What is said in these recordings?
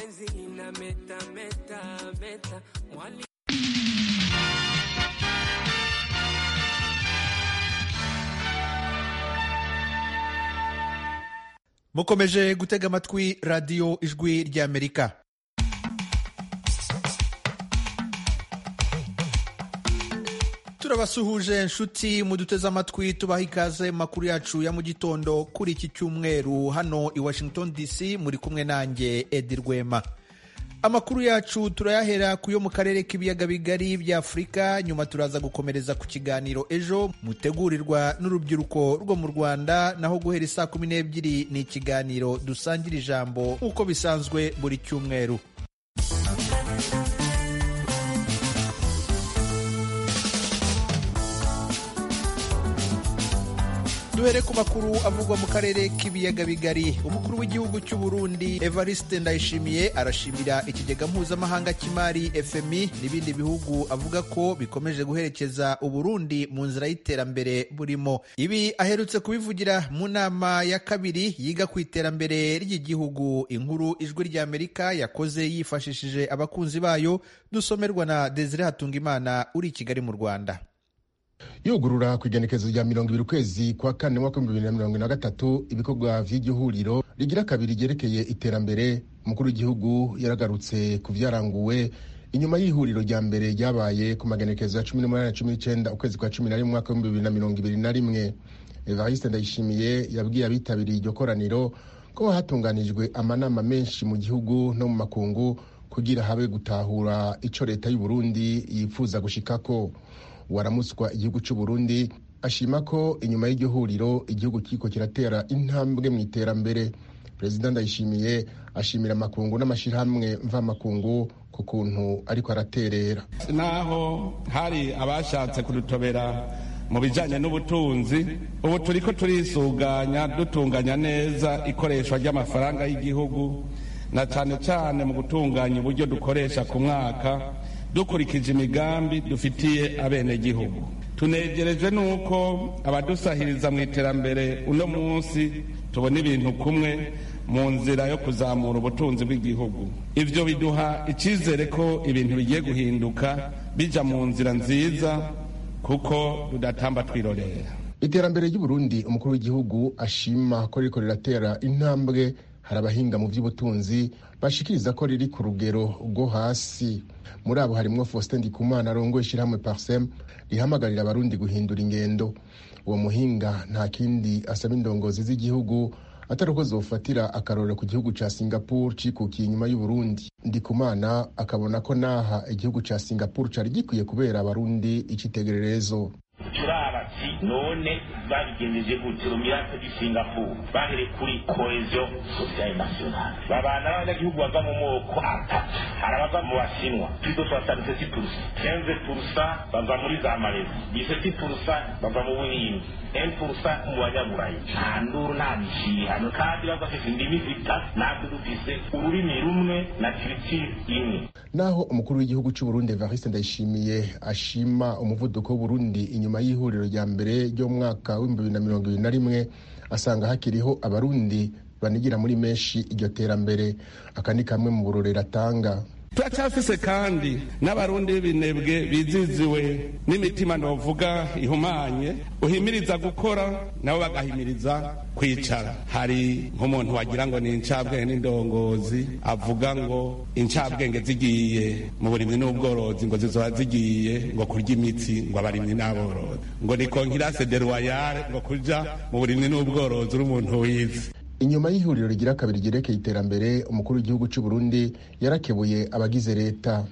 meta, meta, meta, meta. Mwali mukomeje gutega amatwi radiyo ijwi ry'amerika turabasuhuje nshuti muduteze amatwi tubaha ikaze mu makuru yacu ya mu gitondo kuri iki cyumweru hano i washington dc muri kumwe nanjye edi rwema amakuru yacu turayahera ku yo mu karere k'ibiyaga bigari by'afurika nyuma turaza gukomereza ku kiganiro ejo mutegurirwa n'urubyiruko rwo mu rwanda naho guhera isaa kumi n'ebyiri ni ikiganiro dusangira ijambo nk'uko bisanzwe buri cyumweru duhere ku makuru avugwa mu karere k'ibiyaga bigari umukuru w'igihugu cy'u Burundi evariste ndayishimiye arashimira ikigega mpuzamahanga cy'imari fmi n'ibindi bihugu avuga ko bikomeje guherekeza uburundi mu nzira y'iterambere burimo ibi aherutse kubivugira mu nama ya kabiri yiga ku iterambere ry'igihugu inkuru ijwi ry'amerika yakoze yifashishije abakunzi bayo dusomerwa na desire hatungimana uri i kigali mu rwanda yugurura ku igenekerezo rya mirongo ibiri ukwezi kwa kane mwaka w'ibihumbi bibiri na mirongo na gatatu ibikorwa vy'igihuriro rigira kabiri ryerekeye iterambere umukuru w'igihugu yaragarutse ku vyaranguwe inyuma y'ihuriro rya mbere ryabaye ku magenekerezo ya cumi n'umunani na cumi n'icenda ukwezi kwa cumi na rimwe umwaka w'ibihumbi bibiri na mirongo ibiri na rimwe evariste ndayishimiye yabwiye abitabiriye iryo koraniro ko hatunganijwe amanama menshi mu gihugu no mu makungu kugira habe gutahura ico leta y'uburundi yipfuza gushikako waramuswa igihugu cy'u Burundi ashima ko inyuma y'iryo huriro igihugu kiriko kiratera intambwe mu iterambere perezida ndayishimiye ashimira amakungu n'amashyirahamwe mvamakungu ku kuntu ariko araterera naho hari abashatse kudutobera mu bijyanye n'ubutunzi ubu turi ko turisuganya dutunganya neza ikoreshwa ry'amafaranga y'igihugu na cyane cyane mu gutunganya uburyo dukoresha ku mwaka dukurikije imigambi dufitiye abenegihugu tunegerejwe n'uko abadusahiriza mu iterambere uno munsi tubona ibintu kumwe mu nzira yo kuzamura ubutunzi bw'igihugu ibyo biduha icyizere ko ibintu bigiye guhinduka bijya mu nzira nziza kuko rudatamba twirorera iterambere ry'uburundi umukuru w'igihugu ashima ko ririko riratera intambwe hari abahinga mu by'ubutunzi bashikiriza ko riri ku rugero rwo hasi muri abo harimwo faustin ndikumana arongoye ishyirahamwe parsem rihamagarira abarundi guhindura ingendo uwo muhinga nta kindi asaba indongozi z'igihugu atari uko zofatira akarorero ku gihugu ca singapore cikukiye inyuma y'uburundi ndikumana akabona ko naha igihugu ca singapore cari gikwiye kubera abarundi icitegererezo turabatsi none babigenjeje gute umirate di singapore bahere kuri cohesion sociale nationale babana n'abanyagihugu bava mu moko atatu hari abava mu bashinwa twizo turasanga iseti purusa kenze purusa bava muri za malezi iseti purusa bava mu buhindi emu purusa mu banyaburayi nta nduru nta mishihano kandi bafashije indimi zitatu natwe dufise ururimi rumwe na kiritiri imwe naho umukuru w'igihugu cy'u Burundi Evariste Ndayishimiye ashima umuvuduko w'Uburundi inyuma y'ihuriro rya mbere ryo mu mwaka w'ibihumbi bibiri na mirongo ibiri na rimwe asanga hakiriho abarundi banigira muri menshi iryo terambere aka ni kamwe mu burorero atanga turacyafise kandi n'abarundi b'ibinebwe biziziwe n'imitima novuga ihumanye uhimiriza gukora nabo bagahimiriza kwicara hari nk'umuntu wagira ngo ni incabwenge n'indongozi avuga ngo incabwenge zigiye mu burimyi n'ubworozi ngo zizoba zigiye ngo kurya imitsi ngo abarimyi n'aborozi ngo ni konkirase de royale ngo kuja mu burimyi n'ubworozi uri umuntu wize inyuma y'ihuriro rigira kabiri ryerekeye iterambere umukuru w'igihugu cy'u Burundi yarakebuye abagize leta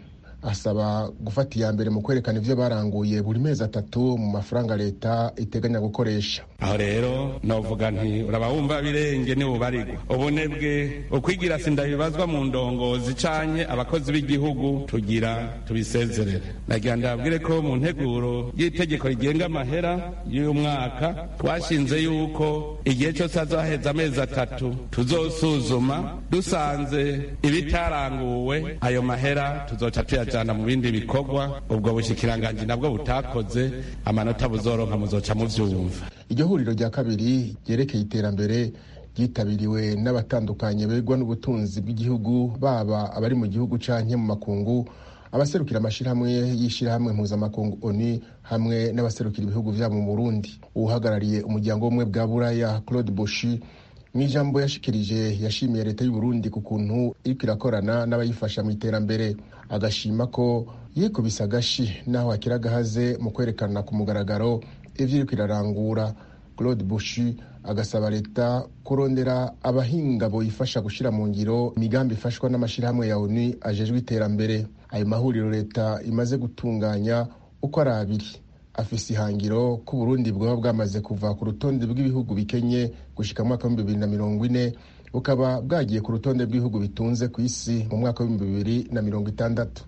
asaba gufata iya mbere mu kwerekana ibyo baranguye buri mezi atatu mu mafaranga leta iteganya gukoresha aho rero novuga nti uraba wumva birenge nibubarigwa ubunebwe ukwigira sinda bibazwa mu ndongozi canye abakozi b'igihugu tugira tubisezerere nagira ndababwire ko mu nteguro y'itegeko rigenga amahera y'uyu mwaka twashinze yuko igihe cyose hazohaheza amezi atatu tuzosuzuma dusanze ibitaranguwe ayo mahera tuzoca tuyajana mu bindi bikorwa ubwo bushikiranganji nabwo butakoze amanota buzoronka muzoca muvyumva iryo huriro rya kabiri ryerekeye iterambere ryitabiriwe n'abatandukanye begwa n'ubutunzi bw'igihugu baba abari mu gihugu canke mu makungu abaserukira amashyirahamwe y'ishyirahamwe mpuzamakungu oni hamwe n'abaserukira ibihugu vyabo mu burundi uwuhagarariye umuryango w'ubumwe bwa buraya claude boshi mu ijambo yashikirije yashimiye leta y'uburundi ku kuntu iriko irakorana n'abayifasha mu iterambere agashima ko yikubise agashi n'aho hakiri agahaze mu kwerekana ku mugaragaro ivyo iriko irarangura claude bushi agasaba leta kurondera abahinga boyifasha gushyira mu ngiro imigambi ifashwa n'amashyirahamwe ya onu ajejwe iterambere ayo mahuriro leta imaze gutunganya uko ari abiri afise ihangiro ko uburundi bwaba bwamaze kuva ku rutonde rw'ibihugu bikenye gushyika mu mwaka w'ibihumbi bibiri na mirongo ine bukaba bwagiye ku rutonde rw'ibihugu bitunze ku isi mu mwaka w'ibihumbi bibiri na mirongo itandatu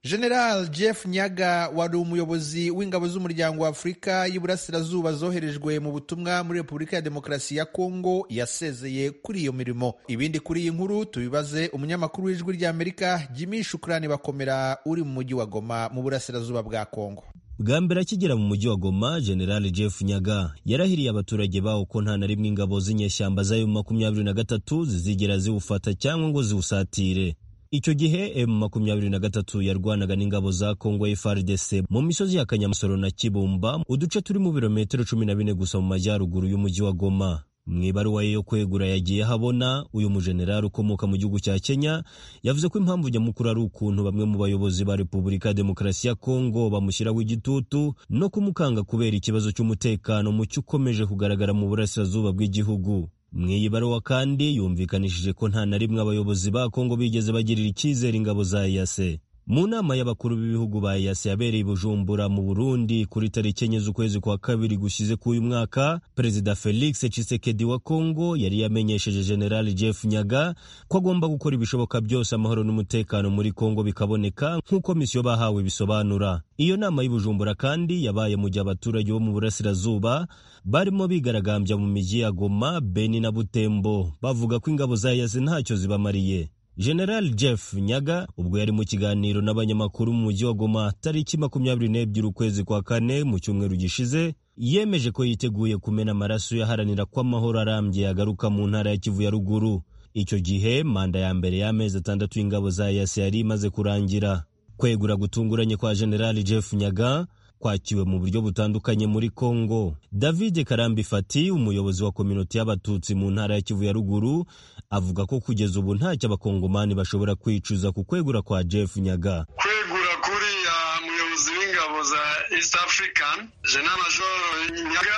general jeff nyaga wari umuyobozi w'ingabo z'umuryango wa afurika y'iburasirazuba zoherejwe mu butumwa muri repubulika ya demokarasi ya kongo yasezeye kuri iyo mirimo ibindi kuri iyi nkuru tubibaze umunyamakuru w'ijwi ry'amerika jimmy shukurani bakomera uri mu mujyi wa goma mu burasirazuba bwa kongo bwa mbere akigera mu mujyi wa goma general jeff nyaga yarahiriye abaturage bawo ko nta na rimwe ingabo z'inyeshyamba z'ayo makumyabiri na gatatu zizigera ziwufata cyangwa ngo ziwusatire icyo gihe M23 yarwanaga n'ingabo za Kongo FARDC mu misozi ya Kanyamusoro na Kibumba uduce turi mu birometero 14 gusa mu majyaruguru y'umujyi wa Goma mu ibaruwa ye yo kwegura yagiye habona uyu mujenerali ukomoka mu gihugu cya Kenya yavuze ko impamvu nyamukuru ari ukuntu bamwe mu bayobozi ba Repubulika ya Demokarasi ya Kongo bamushyiraho igitutu no kumukanga kubera ikibazo cy'umutekano mucyo ukomeje kugaragara mu burasirazuba bw'igihugu mu iyi baruwa kandi yumvikanishije ko nta na rimwe abayobozi ba kongo bigeze bagirira icyizere ingabo za eyase mu nama y'abakuru b'ibihugu ba eyase yabereye i bujumbura mu burundi kuri tariki enye z'ukwezi kwa kabiri gushyize k'uyu mwaka perezida felix tshisekedi wa kongo yari yamenyesheje general jeff nyaga ko agomba gukora ibishoboka byose amahoro n'umutekano muri kongo bikaboneka nk'uko misiyo bahawe bisobanura iyo nama y'ubujumbura kandi yabaye mu gihe abaturage bo mu burasirazuba barimo bigaragambya mu miji ya goma beni na butembo bavuga ko ingabo za yasi ntacyo zibamariye general jeff nyaga ubwo yari mu kiganiro n'abanyamakuru mu mujyi wa goma tariki makumyabiri n'ebyiri ukwezi kwa kane mu cyumweru gishize yemeje ko yiteguye kumena amaraso yaharanira ko amahoro arambye yagaruka mu ntara ya kivu ya ruguru icyo gihe manda ya mbere y'amezi atandatu y'ingabo za yasi yari imaze kurangira kwegura gutunguranye kwa generali jeff nyaga kwakiwe mu buryo butandukanye muri congo david karambi fati umuyobozi wa kominoti y'abatutsi mu ntara ya kivu ya ruguru avuga ko kugeza ubu ntacyo abakongomani bashobora kwicuza ku kwegura kwa jeff nyaga kwegura kuriya muyobozi w'ingabo za east african jenamajor nyaga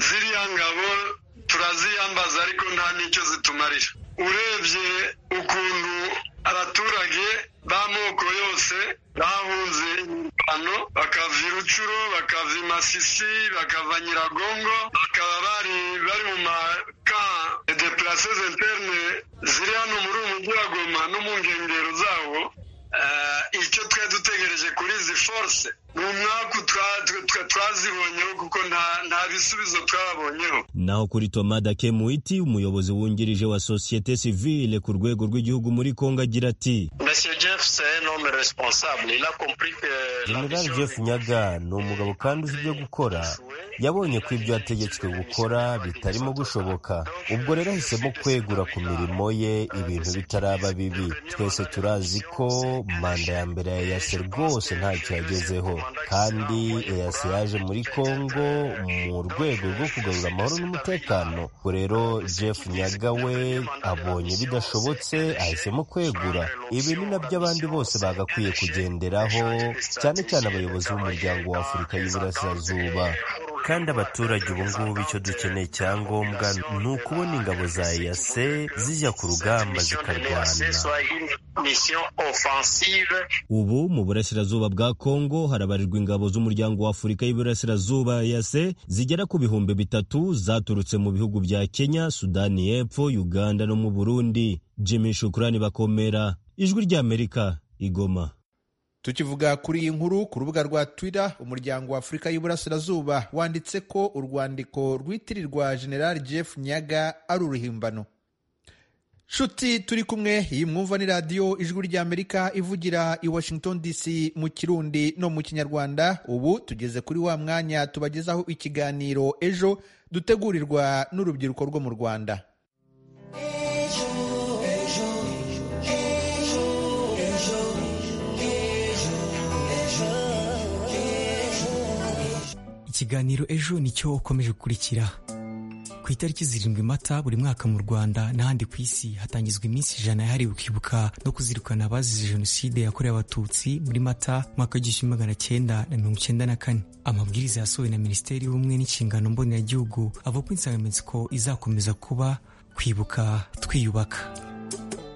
ziriya ngabo turaziyambaza ariko nta n'icyo zitumarira urebye ukuntu abaturage b'amoko yose bahunze imirwano bakava irucuro bakava imasisi bakava nyiragongo bakaba bari bari mu maka de places interne ziri hano muri uyu mujyi wa goma no mu nkengero zawo icyo twari dutegereje kuri izi force ni umwaku twazibonyeho kuko nta bisubizo twabonyeho naho kuri tomada kemuiti umuyobozi wungirije wa sosiyete sivile ku rwego rw'igihugu muri kongo agira ati general jeff nyaga ni umugabo kandi uzi ibyo gukora yabonye ko ibyo yategetswe gukora bitarimo gushoboka ubwo rero ahisemo kwegura ku mirimo ye ibintu bitaraba bibi twese turazi ko manda ya mbere ya yase rwose ntacyo yagezeho kandi eyase yaje muri congo mu rwego rwo kugarura amahoro n'umutekano ubwo rero jeff nyaga we abonye bidashobotse ahisemo kwegura ibi ni nabyo abandi bose bagakwiye kugenderaho cyane cyane abayobozi b'umuryango wa afurika y'iburasirazuba kandi abaturage ubu ngubu icyo dukeneye cyangombwa ni ukubona ingabo za yase zijya ku rugamba zikarwana ubu mu burasirazuba bwa kongo harabarirwa ingabo z'umuryango wa afurika y'iburasirazuba yase zigera ku bihumbi bitatu zaturutse mu bihugu bya kenya sudani y'epfo uganda no mu burundi jimmy shukurani bakomera ijwi ry'amerika igoma tukivuga kuri iyi nkuru ku rubuga rwa twitter umuryango wa afurika y'iburasirazuba wanditse ko urwandiko rwitirirwa general jeff nyaga ari uruhimbano nshuti turi kumwe iyi mwumva ni radiyo ijwi ry'amerika ivugira i washington dc mu kirundi no mu kinyarwanda ubu tugeze kuri wa mwanya tubagezaho ikiganiro ejo dutegurirwa n'urubyiruko rwo mu rwanda ikiganiro ejo nicyo ukomeje gukurikira ku itariki zirindwi mata buri mwaka mu rwanda n'ahandi ku isi hatangizwa iminsi ijana yahariwe kwibuka no kuzirikana abazize jenoside yakorewe abatutsi muri mata mwaka w'igihumbi magana cyenda na mirongo icyenda na kane amabwiriza yasohowe na minisiteri y'ubumwe n'inshingano mboneragihugu avuga ko insanganyamatsiko izakomeza kuba kwibuka twiyubaka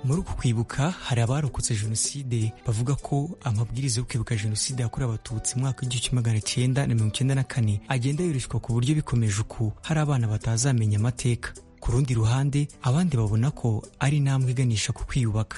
muri uku kwibuka hari abarokotse jenoside bavuga ko amabwiriza yo kwibuka jenoside yakorewe abatutsi mwaka w'igihumbi magana cyenda na mirongo icyenda na kane agenda yoreshwa ku buryo bikomeje uku hari abana batazamenya amateka ku rundi ruhande abandi babona ko ari intambwe iganisha ku kwiyubaka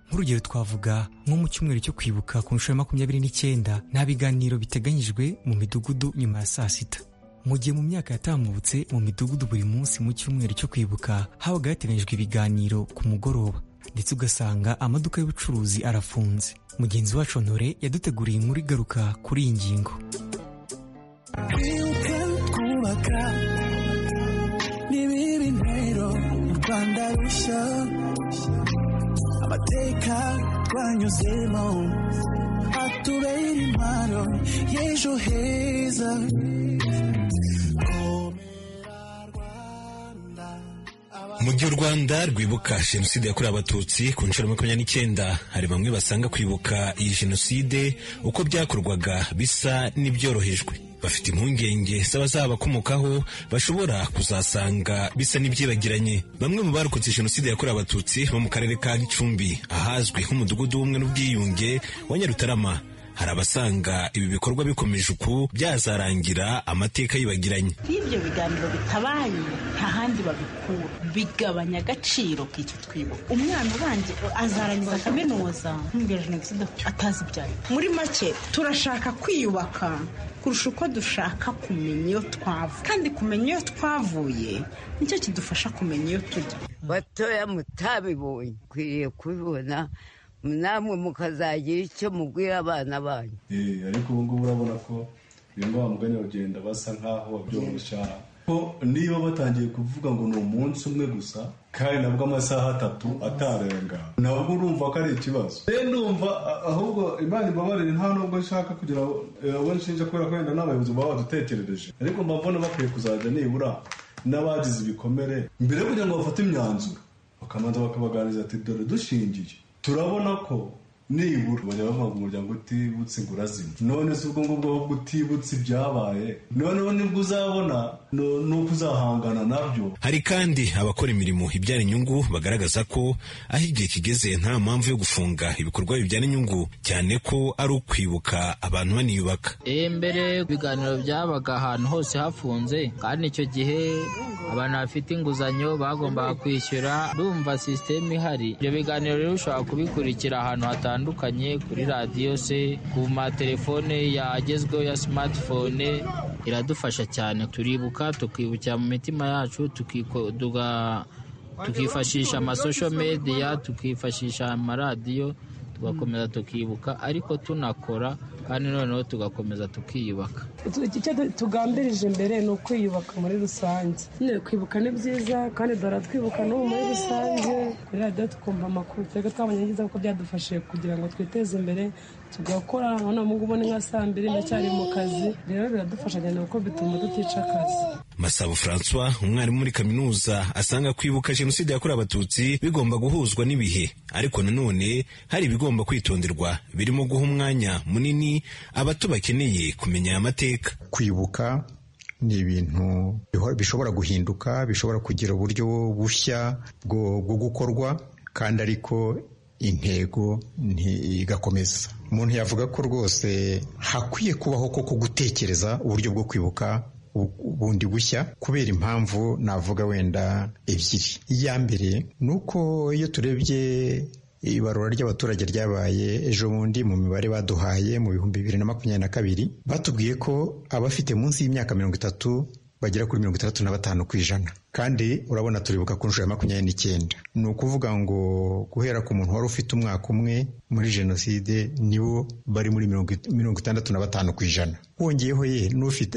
nk'urugero twavuga nko mu cyumweru cyo kwibuka ku nshuro ya makumyabiri n'icyenda nta biganiro biteganyijwe mu midugudu nyuma ya saa sita mu gihe mu myaka yatambutse mu midugudu buri munsi mu cyumweru cyo kwibuka habaga hateganyijwe ibiganiro ku mugoroba ndetse ugasanga amaduka y'ubucuruzi arafunze mugenzi wacu ntore yaduteguriye inkuru igaruka kuri iyi ngingo kwibuke twubaka nibiba intero mu rwanda rushya amateka twanyuzemo atubera impano y'ejo heza mu gihe u rwanda rwibuka jenoside yakorewe abatutsi ku nshuro makumyabiri n'icyenda hari bamwe basanga kwibuka iyi jenoside uko byakorwaga bisa n'ibyorohejwe bafite impungenge z'abazabakomokaho bashobora kuzasanga bisa n'ibyibagiranye bamwe mu barokotse jenoside yakorewe abatutsi bo mu karere ka gicumbi ahazwi nk'umudugudu w'ubumwe n'ubwiyunge wa nyarutarama hari abasanga ibi bikorwa bikomeje uku byazarangira amateka yibagiranye iyo ibyo biganiro bitabaye nta handi babikura bigabanya agaciro k'icyo twibuka umwana ubanza azarangiza kaminuza nk'imbere jenoside atazi ibyayo muri make turashaka kwiyubaka kurusha uko dushaka kumenya iyo twavuye kandi kumenya iyo twavuye nicyo kidufasha kumenya iyo tujya batoya mutabibonye ukwiriye kubibona namwe mukazagira icyo mubwira abana banyu ariko ubu ngubu urabona ko bimwe mugani bagenda basa nk'aho babyoroshya ko niba batangiye kuvuga ngo ni umunsi umwe gusa kandi nabwo amasaha atatu atarenga nabwo urumva ko ari ikibazo rero ndumva ahubwo imana imbabarire nta nubwo nshaka kugira abo nshinja kubera ko wenda n'abayobozi baba badutekerereje ariko mbabona bakwiye kuzajya nibura n'abagize ibikomere mbere yo kugira ngo bafate imyanzuro bakabanza bakabaganiriza ati dore dushingiye turabona ko nibura bajya bavuga umuryango utibutse ngo urazima none si ubwo ngubwo ahubwo utibutse ibyabaye noneho nibwo uzabona nuko uzahangana nabyo hari kandi abakora imirimo ibyara inyungu bagaragaza ko aho igihe kigeze nta mpamvu yo gufunga ibikorwa bibyara inyungu cyane ko ari ukwibuka abantu baniyubaka mbere ibiganiro byabaga ahantu hose hafunze kandi icyo gihe abantu bafite inguzanyo bagombaga kwishyura ndumva sisiteme ihari ibyo biganiro rero ushobora kubikurikira ahantu hatandukanye kuri radiyo se ku matelefone yagezweho ya simatifone iradufasha cyane turibuka tukibukira mu mitima yacu tukifashisha amasosho mediya tukifashisha amaradiyo tugakomeza tukibuka ariko tunakora kandi noneho tugakomeza tukiyubaka icyo tugambirije mbere ni ukwiyubaka muri rusange kwibuka ni byiza kandi duhora twibuka n'ubu muri rusange kuri radiyo tukumva amakuru twebwe twabonye neza kuko byadufashije kugira ngo twiteze imbere tugakora urabona ubu ngubu ni nka saa mbiri ndacyari mu kazi rero biradufasha cyane kuko bituma tutica akazi masabo francois umwarimu muri kaminuza asanga kwibuka jenoside yakorewe abatutsi bigomba guhuzwa n'ibihe ariko nanone hari ibigomba kwitonderwa birimo guha umwanya munini abato bakeneye kumenya aya mateka kwibuka ni ibintu bishobora guhinduka bishobora kugira uburyo bushya bwo gukorwa kandi ariko intego ntigakomeza umuntu yavuga ko rwose hakwiye kubaho koko gutekereza uburyo bwo kwibuka bundi bushya kubera impamvu navuga wenda ebyiri iya mbere ni uko iyo turebye ibarura ry'abaturage ryabaye ejo bundi mu mibare baduhaye mu bihumbi bibiri na makumyabiri na kabiri batubwiye ko abafite munsi y'imyaka mirongo itatu bagera kuri mirongo itandatu na batanu ku ijana kandi urabona turibuka ku nshuro ya makumyabiri n'icyenda ni ukuvuga ngo guhera ku muntu wari ufite umwaka umwe muri jenoside nibo bari muri mirongo itandatu na batanu ku ijana wongeyeho ye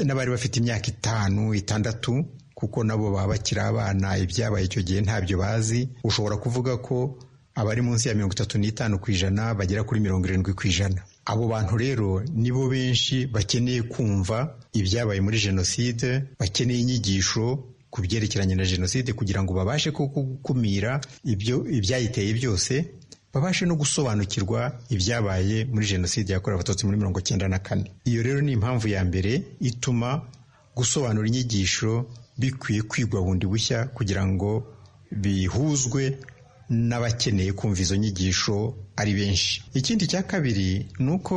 n'abari bafite imyaka itanu itandatu kuko nabo baba bakiri abana ibyabaye icyo gihe ntabyo bazi ushobora kuvuga ko abari munsi ya mirongo itatu n'itanu ku ijana bagera kuri mirongo irindwi ku ijana abo bantu rero nibo benshi bakeneye kumva ibyabaye muri jenoside bakeneye inyigisho ku byerekeranye na jenoside kugira ngo babashe gukumira ibyo ibyayiteye byose babashe no gusobanukirwa ibyabaye muri jenoside yakorewe abatutsi muri mirongo cyenda na kane iyo rero ni impamvu ya mbere ituma gusobanura inyigisho bikwiye kwigwa bundi bushya kugira ngo bihuzwe n'abakeneye kumva izo nyigisho ari benshi ikindi cya kabiri ni uko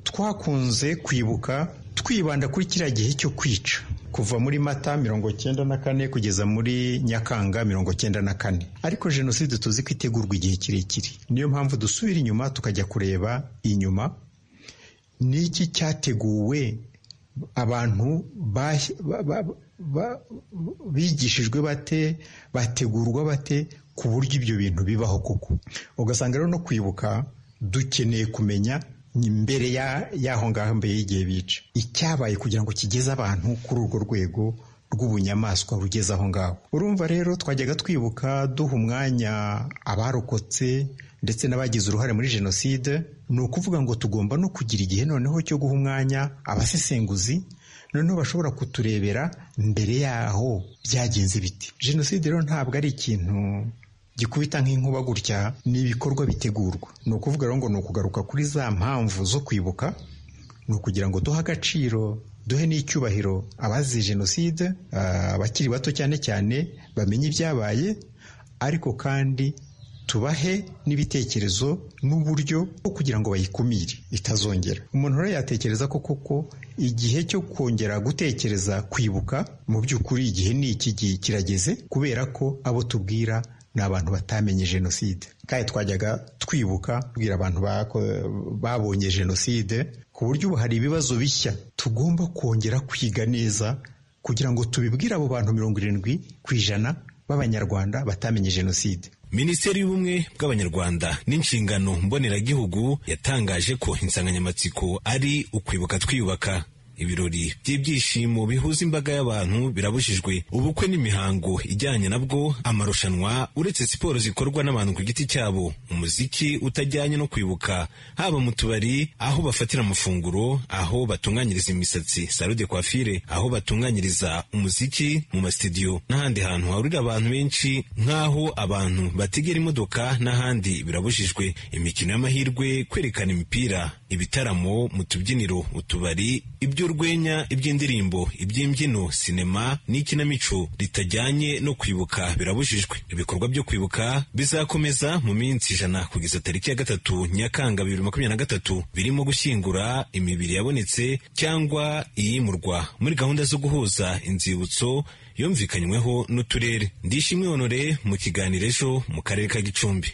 twakunze kwibuka twibanda kuri kiriya gihe cyo kwica kuva muri mata mirongo cyenda na kane kugeza muri nyakanga mirongo cyenda na kane ariko jenoside tuzi ko itegurwa igihe kirekire niyo mpamvu dusubira inyuma tukajya kureba inyuma n'iki cyateguwe abantu bigishijwe bate bategurwa bate ku buryo ibyo bintu bibaho koko ugasanga rero no kwibuka dukeneye kumenya mbere y'aho ngaho mbere y'igihe bica icyabaye kugira ngo kigeze abantu kuri urwo rwego rw'ubunyamaswa bugeze aho ngaho urumva rero twajyaga twibuka duha umwanya abarokotse ndetse n'abagize uruhare muri jenoside ni ukuvuga ngo tugomba no kugira igihe noneho cyo guha umwanya abasesenguzi noneho bashobora kuturebera mbere yaho byagenze biti jenoside rero ntabwo ari ikintu gikubita nk'inkuba gutya ni ibikorwa bitegurwa ni ukuvuga rero ngo ni ukugaruka kuri za mpamvu zo kwibuka ni ukugira ngo duhe agaciro duhe n'icyubahiro abazize jenoside abakiri bato cyane cyane bamenye ibyabaye ariko kandi tubahe n'ibitekerezo n'uburyo bwo kugira ngo bayikumire itazongera umuntu rero yatekereza ko koko igihe cyo kongera gutekereza kwibuka mu by'ukuri igihe ni iki gihe kirageze kubera ko abo tubwira ni abantu batamenye jenoside kandi twajyaga twibuka kubwira abantu babonye jenoside ku buryo ubu hari ibibazo bishya tugomba kongera kwiga neza kugira ngo tubibwire abo bantu mirongo irindwi ku ijana b'abanyarwanda batamenye jenoside minisiteri y'ubumwe bw'abanyarwanda n'inshingano mboneragihugu yatangaje ko insanganyamatsiko ari ukwibuka twiyubaka ibirori by'ibyishimo bihuza imbaga y'abantu birabujijwe ubukwe n'imihango ijyanye nabwo amarushanwa uretse siporo zikorwa n'abantu ku giti cyabo umuziki utajyanye no kwibuka haba mu tubari aho bafatira amafunguro aho batunganyiriza imisatsi salo de coiffure aho batunganyiriza umuziki mu masitidiyo n'ahandi hantu hahurira abantu benshi nk'aho abantu bategera imodoka n'ahandi birabujijwe imikino y'amahirwe kwerekana imipira ibitaramo mu tubyiniro utubari iby'urwenya iby'indirimbo iby'imbyino sinema n'ikinamico ritajyanye no kwibuka birabujijwe ibikorwa byo kwibuka bizakomeza mu minsi ijana kugeza tariki ya gatatu nyakanga bibiri makumyabiri na gatatu birimo gushyingura imibiri yabonetse cyangwa iyimurwa muri gahunda zo guhuza inzibutso yumvikanyweho n'uturere ndishimwe honore mu kiganiro ejo mu karere ka gicumbi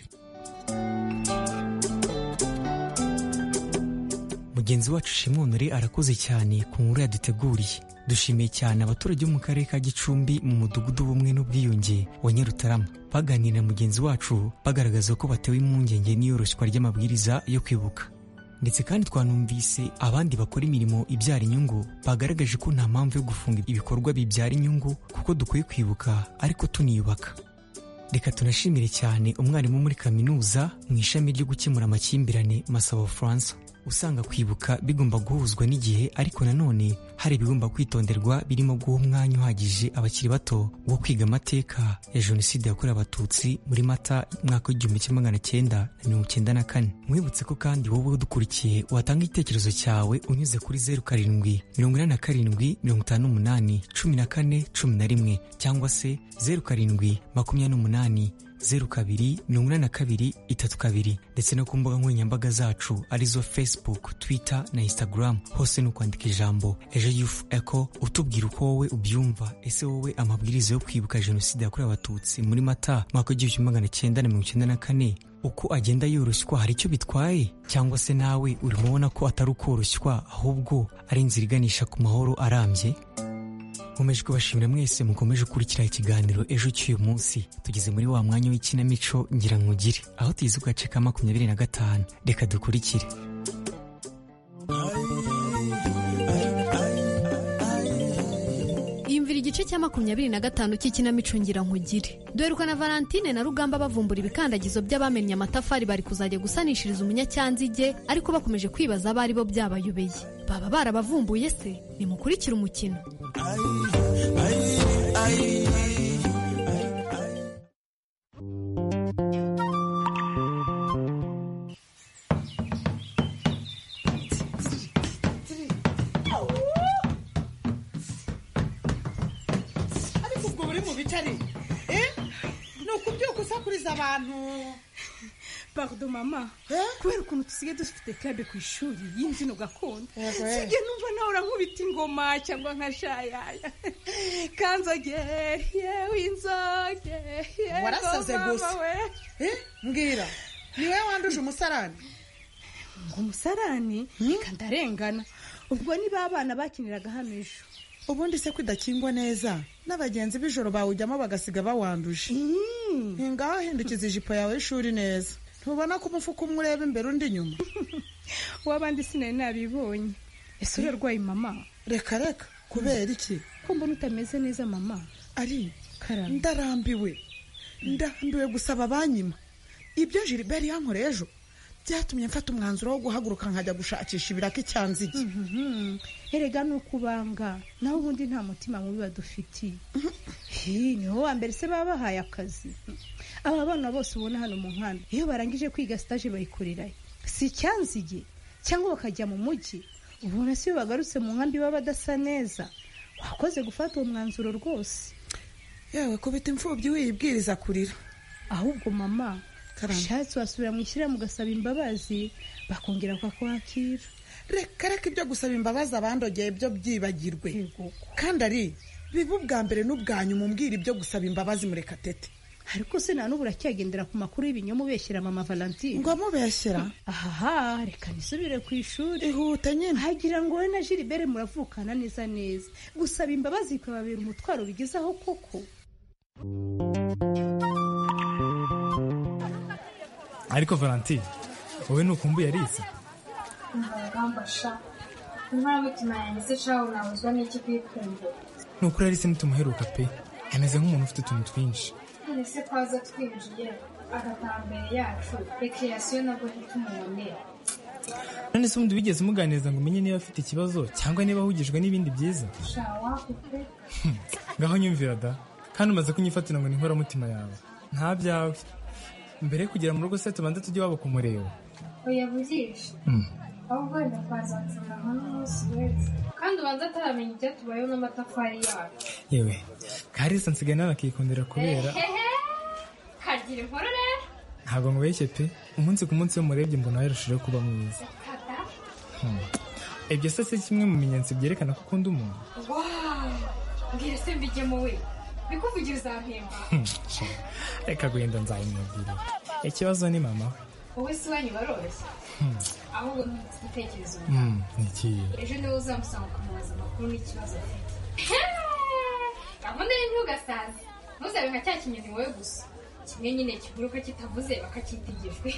mugenzi wacu shimwonore arakoze cyane ku nkuru yaduteguriye dushimiye cyane abaturage bo mu karere ka gicumbi mu mudugudu w'ubumwe n'ubwiyunge wa nyarutarama baganira na mugenzi wacu bagaragaza ko batewe impungenge n'iyoroshywa ry'amabwiriza yo kwibuka ndetse kandi twanumvise abandi bakora imirimo ibyara inyungu bagaragaje ko nta mpamvu yo gufunga ibikorwa bibyara inyungu kuko dukwiye kwibuka ariko tuniyubaka reka tunashimire cyane umwarimu muri kaminuza mu ishami ryo gukemura amakimbirane masabo furansa usanga kwibuka bigomba guhuzwa n'igihe ariko nanone hari ibigomba kwitonderwa birimo guha umwanya uhagije abakiri bato wo kwiga amateka ya jenoside yakorewe abatutsi muri mata mwaka w'igihumbi kimwe magana cyenda na mirongo cyenda na kane mwibutse ko kandi wowe udukurikiye watanga igitekerezo cyawe unyuze kuri zeru karindwi mirongo inani na karindwi mirongo itanu n'umunani cumi na kane cumi na rimwe cyangwa se zeru karindwi makumyabiri n'umunani zeru kabiri mirongo inani na kabiri itatu kabiri ndetse no ku mbuga nkoranyambaga zacu arizo facebook twitter na instagram hose ni ukwandika ijambo ejo yufu eko utubwira uko wowe ubyumva ese wowe amabwiriza yo kwibuka jenoside yakorewe abatutsi muri mata mwaka w'igihumbi kimwe magana cyenda na mirongo icyenda na kane uko agenda yoroshywa hari icyo bitwaye cyangwa se nawe urimo ubona ko atari ukoroshywa ahubwo ari inzira iganisha ku mahoro arambye nkomeje kubashimira mwese mukomeje gukurikira ikiganiro ejo cy'uyu munsi tugeze muri wa mwanya w'ikinamico ngira nkugire aho tugize agace ka makumyabiri na gatanu reka dukurikire yumvira igice cya makumyabiri na gatanu cy'ikinamico nkugire dore ko na valentine na rugamba bavumbura ibikandagizo by'abamennye amatafari bari kuzajya gusanishiriza umunyacyanzige ariko bakomeje kwibaza abari bo byabayobeye baba barabavumbuye se nimukurikire umukino ariko ubwo buri mu bicari ni ukubyuka usakuriza abantu Pardon mama kubera ukuntu dusigaye dufite club ku ishuri y'imbyino gakondo sijya numva nawe urankubita ingoma cyangwa nka shayaya kanzogere yewe inzogere yewe warasaze mama gusa we. Eh, mbwira ni wowe wanduje umusarani ngo umusarani reka ndarengana ubwo niba abana bakiniraga hano ejo ubundi se kudakingwa neza n'abagenzi b'ijoro bawujyamo bagasiga bawanduje ni ngaho hindukiza ijipo yawe y'ishuri neza ntubona ko umufuka umwe ureba imbere undi inyuma w'abandi sinari nabibonye ese urarwaye mama reka reka kubera iki ko mbona utameze neza mama ari ndarambiwe ndarambiwe gusaba banyima ibyo gilibert yankoreye ejo byatumye mfata umwanzuro wo guhaguruka nkajya gushakisha ibiraka icyanzige erega ni ukubanga naho ubundi nta mutima mubi badufitiye Hi, niho wa mbere se baba bahaye akazi aba bana bose ubona hano mu nkanda iyo barangije kwiga sitaje bayikorerayo si icyanzige cyangwa bakajya mu mujyi ubona si iyo bagarutse mu nkambi baba badasa neza wakoze gufata uwo mwanzuro rwose yewe kubita imfubyi wiyibwiriza kurira ahubwo mama ushatse wasubira mu ishyirahamwe ugasaba imbabazi bakongera bakakwakira reka reka ibyo gusaba imbabazi abandogeye byo byibagirwe kandi ari biba ubwa mbere n'ubwa nyuma umbwira ibyo gusaba imbabazi murekatete ariko se nta n'ubu uracyagendera ku makuru y'ibinyoma ubeshyira mama valentine ngo amubeshyira ahaha reka nisubire ku ishuri ihute nyine hagira ngo wowe na gilibert muravukana neza neza gusaba imbabazi bikababera umutwaro bigezaho koko ariko valentine wowe ntukumbuye ariza Ntabagamba sha inkora mutima yanjye se sha unabuzwa n'iki kuyikunda ni ukuri arise ntitumuheruka pe ameze nk'umuntu ufite utuntu twinshi none se ko aza twinjiye agataha mbere yacu rekreasiyo nabwo ntitumubonera none se ubundi wigeze umuganiriza ngo umenye niba afite ikibazo cyangwa niba ahugijwe n'ibindi byiza sha wakupe ngaho nyumvira da kandi umaze kunyifatira ngo ni inkoramutima yawe nta byawe mbere yo kugera mu rugo se tubanza tujye iwabo kumureba uyaburisha ahubwo wenda twazatsura nka n'umunsi wese kandi ubanza ataramenya icyo tubayeho n'amatafari yacu yewe karisa nsigaye nawe akikundira kubera Ehehe, kagira inkuru rero ntabwo mubeshye pe umunsi ku munsi iyo murebye mbona yarushijeho kuba mwiza Tata. Hmm. ibyo se si kimwe mu bimenyetso byerekana ko ukunda umuntu Wow! mbwira se mbigemo we bikuvugira uzampemba Hmm, sha, reka guhenda nzabimubwira ikibazo ni mama we wowe si wanyu baroroshye Hmm, ahubwo ntutse igitekerezo hmm, ni ikihe ejo niwe uzamusanga ukamubaza amakuru n'ikibazo afite gahunda y'intugasaza ntuzabe nka cya kinyoni wowe gusa kimwe nyine kiguruka kitavuze bakacyita igishwi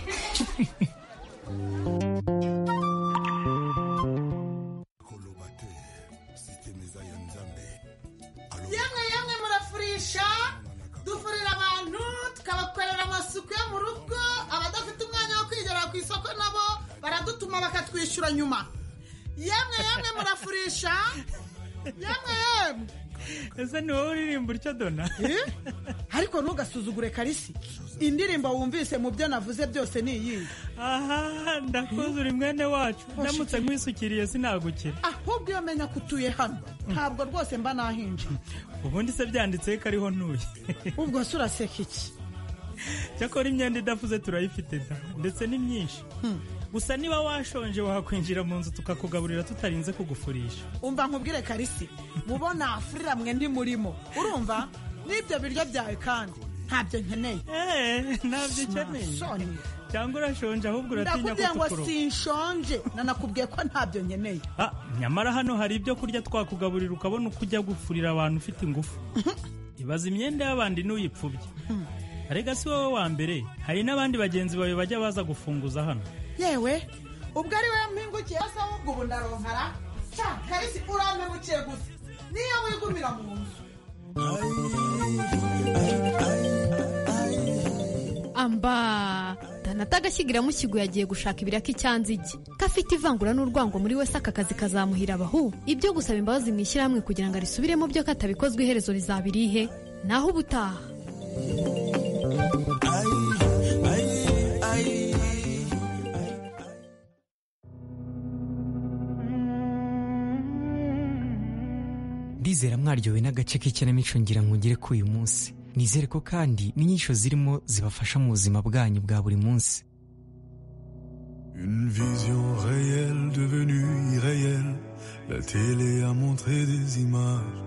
yemwe yemwe murafurisha dufurira abantu tukabakorera amasuku yo mu rugo abadafite umwanya wo kwigera ku isoko nabo baradutuma bakatwishyura nyuma yemwe yemwe murafurisha yemwe yemwe ese ni wowe uririmba utya dona ariko ntugasuzugure karisi indirimbo wumvise mu byo navuze byose ni iyihe aha ndakuze uri mwene wacu ndamutse nkwisukiriye sinagukira ahubwo iyo menya ko utuye hano ntabwo rwose mba nahinje ubundi se byanditseho ko ariho ntuye ubwo se uraseka iki cyakora imyenda idafuze turayifite da ndetse ni myinshi gusa niba washonje wakwinjira mu nzu tukakugaburira tutarinze kugufurisha umva nkubwire karisi mubona afurira mwe ndi murimo urumva n'ibyo biryo byawe kandi ntabyo nkeneye ntabyo ukeneye. cyangwa urashonje ahubwo uratinya ndakubwiye ngo kutukuroba sinshonje nanakubwiye ko ntabyo nkeneye Ah, nyamara hano hari ibyo kurya twakugaburira ukabona uko ujya gufurira abantu ufite ingufu ibaza imyenda y'abandi n'uyipfubye arega si wowe wa mbere hari n'abandi bagenzi bawe bajya baza gufunguza hano yewe ubwo ari we mpingukiye asa ahubwo ubu ndaronkara cya karisi urampemukiye gusa niyo wigumira mu nzu amba danata agashyigiramo ikigo yagiye gushaka ibiraka icyanzige gafite ivangura n'urwango muri wese aka kazi kazamuhira abahu ibyo gusaba imbabazi mu ishyirahamwe kugira ngo arisubiremo byo katabikozwe iherezo rizabirihe naho ubutaha ndizera mwaryowe n'agace k'ikinamico ngira ngo ngere k'uyu munsi nizere ko kandi n'inyinshi zirimo zibafasha mu buzima bwanyu bwa buri munsi Une vision réelle devenue irréelle. La télé a montré des images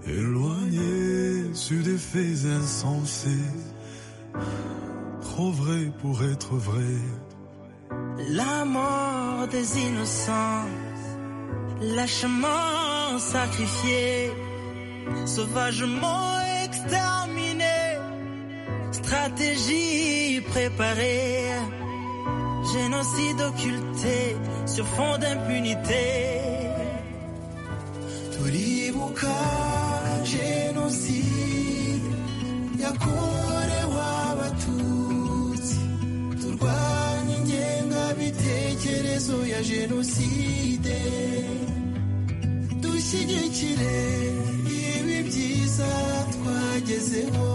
éloignées sur des faits insensés. Trop vrai pour être vrai. La mort des innocents, lâchement sacrifié, sauvagement exterminé, stratégie préparée, génocide occulté sur fond d'impunité. turibuka jenoside yakorewe abatutsi turwanya ingengabitekerezo ya jenoside dushyigikire ibi byiza twagezeho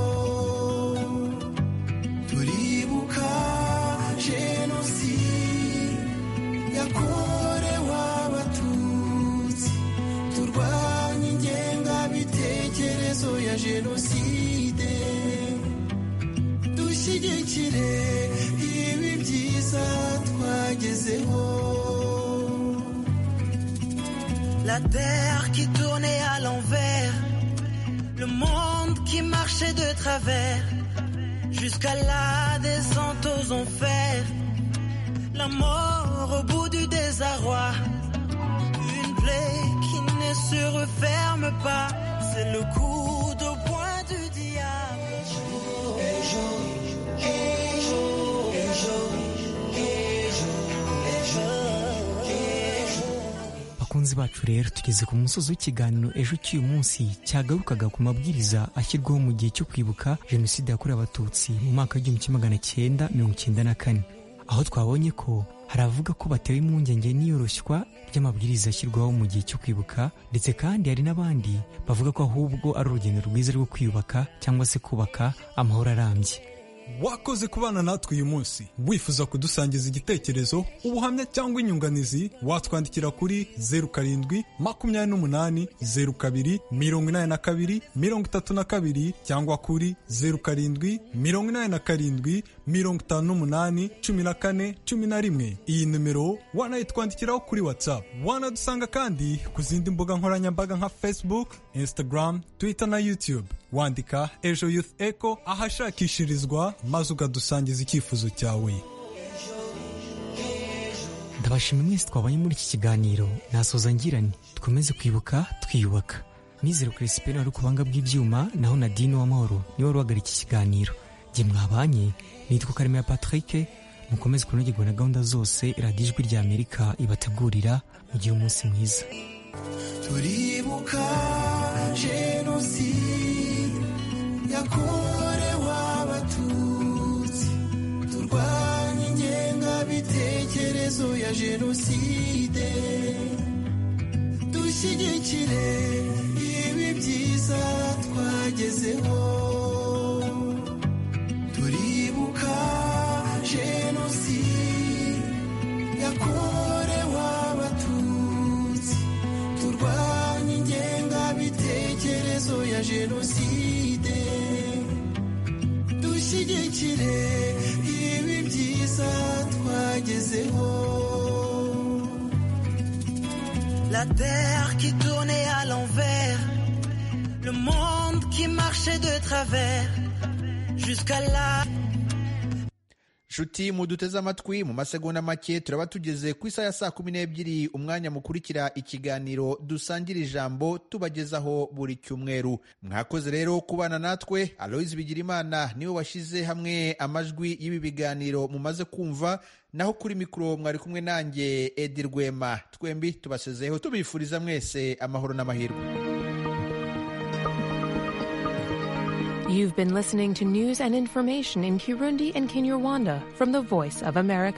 turibuka jenoside yakorewe abatutsi turwanye ingengabitekerezo ya jenoside dushyigikire ibi byiza twagezeho La terre qui tournait à l'envers, le monde qui marchait de travers, jusqu'à la descente aux enfers, la mort au bout du désarroi, une plaie qui ne se referme pas, c'est le coup de poing du diable. bakunzi bacu rero tugeze ku musozi w'ikiganiro ejo cy'uyu munsi cyagarukaga ku mabwiriza ashyirwaho mu gihe cyo kwibuka jenoside yakorewe abatutsi mu mwaka w'igihumbi kimwe magana cyenda mirongo icyenda na kane aho twabonye ko hari abavuga ko batewe impungenge n'iyoroshywa ry'amabwiriza ashyirwaho mu gihe cyo kwibuka ndetse kandi hari n'abandi bavuga ko ahubwo ari urugendo rwiza rwo kwiyubaka cyangwa se kubaka amahoro arambye wakoze kubana natwe uyu munsi wifuza kudusangiza igitekerezo ubuhamya cyangwa inyunganizi watwandikira kuri zeru karindwi makumyabiri n'umunani zeru kabiri mirongo inani na kabiri mirongo itatu na kabiri cyangwa kuri zeru karindwi mirongo inani na karindwi mirongo itanu n'umunani cumi na kane cumi na rimwe iyi nimero wanayitwandikiraho kuri whatsapp wanadusanga kandi ku zindi mbuga nkoranyambaga nka facebook instagram twitter na youtube wandika ejo youth echo ahashakishirizwa maze ukadusangiza icyifuzo cyawe ndabashima mwese twabonye muri iki kiganiro nasoza ngirane dukomeze kwibuka twiyubaka nizero kirisipeni wari kubanga bw'ibyuma naho nadine w'amahoro niwe wari uhagarika iki kiganiro jye mwabanye nitwa karemera patrick mukomeze kunogerwa na gahunda zose radiyo ijwi rya amerika ibategurira mugire umunsi mwiza turibuka jenoside yakorewe abatutsi turwanye ingengabitekerezo ya jenoside dushyigikire ibi byiza twagezeho turibuka jenoside yakorewe abatutsi turwanye ingengabitekerezo ya jenoside dushyigikire ibi byiza twagezeho La terre qui tournait à l'envers, le monde qui marchait de travers, jusqu'à la nshuti muduteze amatwi mu masegonda make turaba tugeze ku isaha ya saa kumi n'ebyiri umwanya mukurikira ikiganiro dusangira ijambo tubagezaho buri cyumweru mwakoze rero kubana natwe aloyizi bigirimana niwe washyize hamwe amajwi y'ibi biganiro mumaze kumva naho kuri mikoro mwari kumwe nanjye edi rwema twembi tubasezeho tubifuriza mwese amahoro n'amahirwe You've been listening to news and information in Kirundi and Kinyarwanda from the Voice of America.